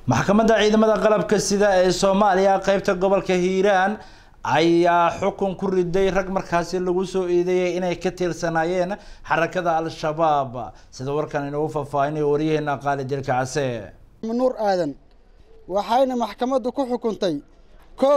maxkamadda ciidamada qalabka sida ee soomaaliya qeybta gobolka hiiraan ayaa xukun ku riday rag markaasi lagu soo eedeeyay inay ka tirsanaayeen xarakada al-shabaab sida warkan inoogu faahfaahinaya waryaheena qaali dilka case nuur aadan waxayna maxkamaddu ku xukuntay kow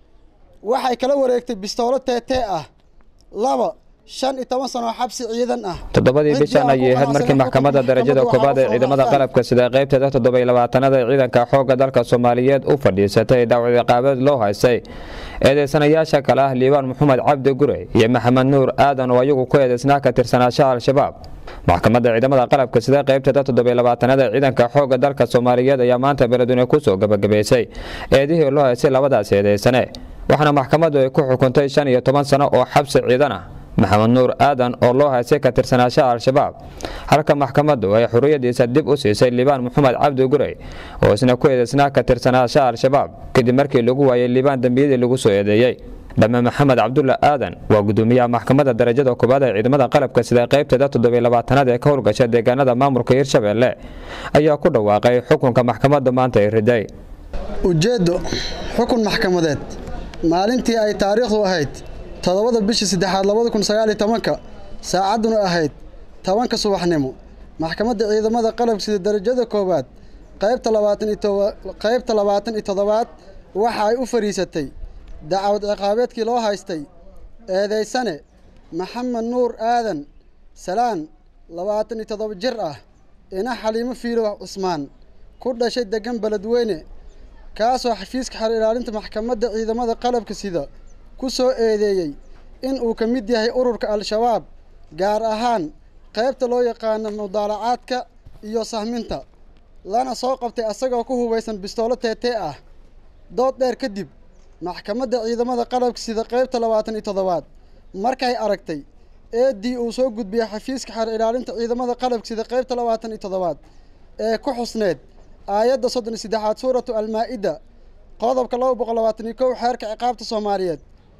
waxay kala wareegtay bistoolo teetee ah laba shan iyo toban sano oo xabsi ciidan ah toddobadii bishan ayay ahayd markii maxkamadda darajada koobaad ee ciidamada qalabka sida qaybteeda toddobiy labaatanaad ee ciidanka xoogga dalka soomaaliyeed u fadhiisatay dhaawac ciqaabeed loo haystay eedeysanayaasha kale ah liibaan maxamed cabdi gure iyo maxamed nuur aadan oo ayagu ku eedeysnaa ka tirsanaashaha al-shabaab maxkamadda ciidamada qalabka sida qaybteeda toddobiy labaatanaad ee ciidanka xoogga dalka soomaaliyeed ayaa maanta beledweyne kusoo gabagabaysay eedihii loo haystay labadaas eedeysane waxaana maxkamaddu ay ku xukuntay shan iyo toban sano oo xabsi ciidan ah maxamed nuur aadan oo loo haystay ka tirsanaashaha al-shabaab halka maxkamaddu ay xuriyadiisa dib u siisay liibaan maxamed cabdi gurey oo isna ku eedeysnaa ka tirsanaashaha al-shabaab kadib markii lagu waayay liibaan dembiyadii lagu soo eedeeyey dhamme maxamed cabdulla aadan waa gudoomiyaha maxkamadda darajada koobaad ee ciidamada qalabka sida qaybteeda toddobiy labaatanaad ee ka howlgasha deegaanada maamulka hirshabeelle ayaa ku dhawaaqay xukunka maxkamadda maanta ay riday ujeeddo xukun maxkamadeed maalintii ay taariikhdu ahayd toddobada bishii saddexaad labada kun sagaaliyo tobanka saacadduna ahayd tobanka subaxnimo maxkamadda ciidamada qalabka sida darajada koowaad qaybta labaatan iyo qaybta labaatan iyo toddobaad waxa ay u fadhiisatay dacwad ciqaabeedkii loo haystay eedeysane maxamed nuur aadan salaan labaatan iyo toddoba jir ah ina xaliimo fiilo cusmaan ku dhashay degan beledweyne kaasoo xafiiska xer ilaalinta maxkamadda ciidamada qalabka sida ku soo eedeeyey in uu ka mid yahay ururka al-shabaab gaar ahaan qaybta loo yaqaano mudaalacaadka iyo sahminta lana soo qabtay asagoo ku hubaysan bistoolo teetee ah dood dheer kadib maxkamadda ciidamada qalabka sida qaybta labaatan iyo toddobaad markay aragtay eeddii uu soo gudbiyey xafiiska xer ilaalinta ciidamada qalabka sida qaybta labaatan iyo toddobaad ee ku xusneed aayadda soddon iyo saddexaad suuratu almaa-ida qodobka laba boqol labaatan iyo kow xeerka ciqaabta soomaaliyeed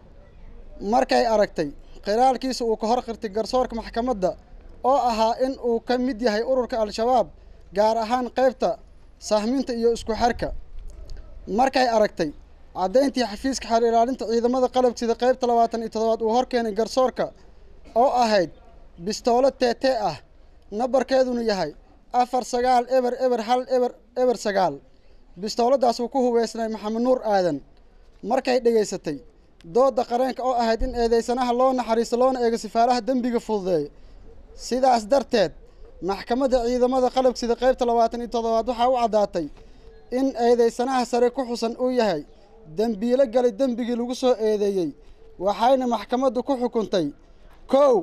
markay aragtay qiraalkiisa uu ka hor qirtay garsoorka maxkamadda oo ahaa in uu ka mid yahay ururka al-shabaab gaar ahaan qaybta sahminta iyo isku xerka markay aragtay caddayntii xafiiska xer ilaalinta ciidamada qalabka sida qaybta labaatan iyo toddobaad uu hor keenay garsoorka oo ahayd bistoolo teetee ah nambarkeeduna yahay afar sagaal eber eber hal eber eber sagaal bistooladaas uu ku hubeysnay maxamed nuur aadan markay dhegaysatay doodda qareenka oo ahayd in eedeysanaha loo naxariisto loona eego sifaalaha dembiga fududeeya sidaas darteed maxkamadda ciidamada qalabka sida qaybta labaatan iyo toddobaad waxaa u caddaatay in eedeysanaha sare ku xusan uu yahay dembiilo galay dembigii lagu soo eedeeyey waxayna maxkamaddu ku xukuntay kow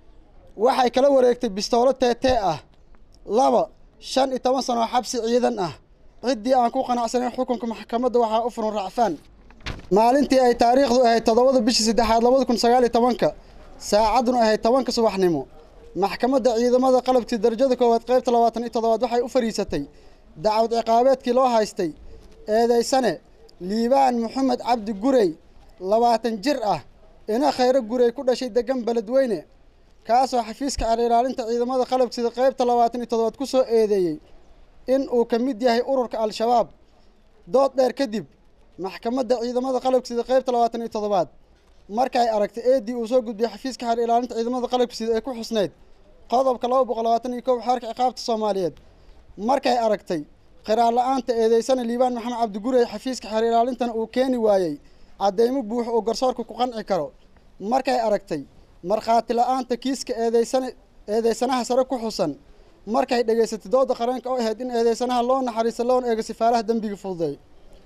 waxay kala wareegtay bistoolo teetee ah laba shan iyo toban sano oo xabsi ciidan ah ciddii aan ku qanacsanayn xukunka maxkamadda waxaa u furan racfaan maalintii ay taariikhdu ahayd toddobada bishii saddexaad labada kun sagaaliyo tobanka saacadduna ahayd tobanka subaxnimo maxkamadda ciidamada qalabkii darajada koowaad qaybta labaatan iyo toddobaad waxay u fadhiisatay dacwad ciqaabeedkii loo haystay eedeysane liibaan maxamed cabdi gurey labaatan jir ah ina khayro gurey ku dhashay degan beledweyne kaasoo xafiiska xer ilaalinta ciidamada qalabka sida qaybta labaatan iyo toddobaad ku soo eedeeyey in uu ka mid yahay ururka al-shabaab dood dheer kadib maxkamadda ciidamada qalabka sida qaybta labaatan iyo toddobaad markay aragtay eeddii uu soo gudbiyey xafiiska xer ilaalinta ciidamada qalabka sida ee ku xusneyd qodobka laba boqol labaatan iyo kow xeerka ciqaabta soomaaliyeed markay aragtay qiraar la-aanta eedeysana liibaan maxamed cabdigurey xafiiska xer ilaalintana uu keeni waayey caddeymo buux uu garsoorka ku qanci karo markay aragtay markhaati la-aanta kiiska eedeysana eedeysanaha sare ku xusan markay dhegaysatay dooda qareenka oo ahayd in eedeysanaha loo naxariisto loona eego sifaalaha dembiga fududeey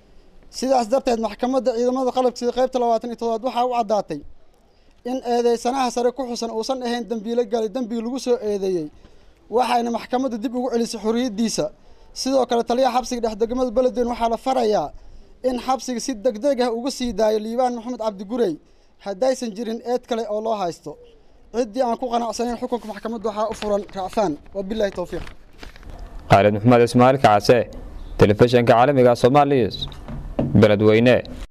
sidaas darteed maxkamadda ciidamada qalabka sida qaybta labaatan iyo toddobaad waxaa u caddaatay in eedeysanaha sare ku xusan uusan ahayn dembiilo galay dembigi lagu soo eedeeyey waxayna maxkamadda dib ugu celisay xorriyaddiisa sidoo kale taliyaha xabsiga dhexdegmada beledweyne waxaa la farayaa in xabsiga si deg deg ah uga sii daayo liibaan maxamed cabdigurey haddaysan jirin eed kale oo loo haysto ciddii aan ku qanacsanayn xukunka maxkamadda waxaa u furan racfaan wabilaahi towfiiq khaalid maxamed ismaail kacase telefishinka caalamiga soomaaliya beledweyne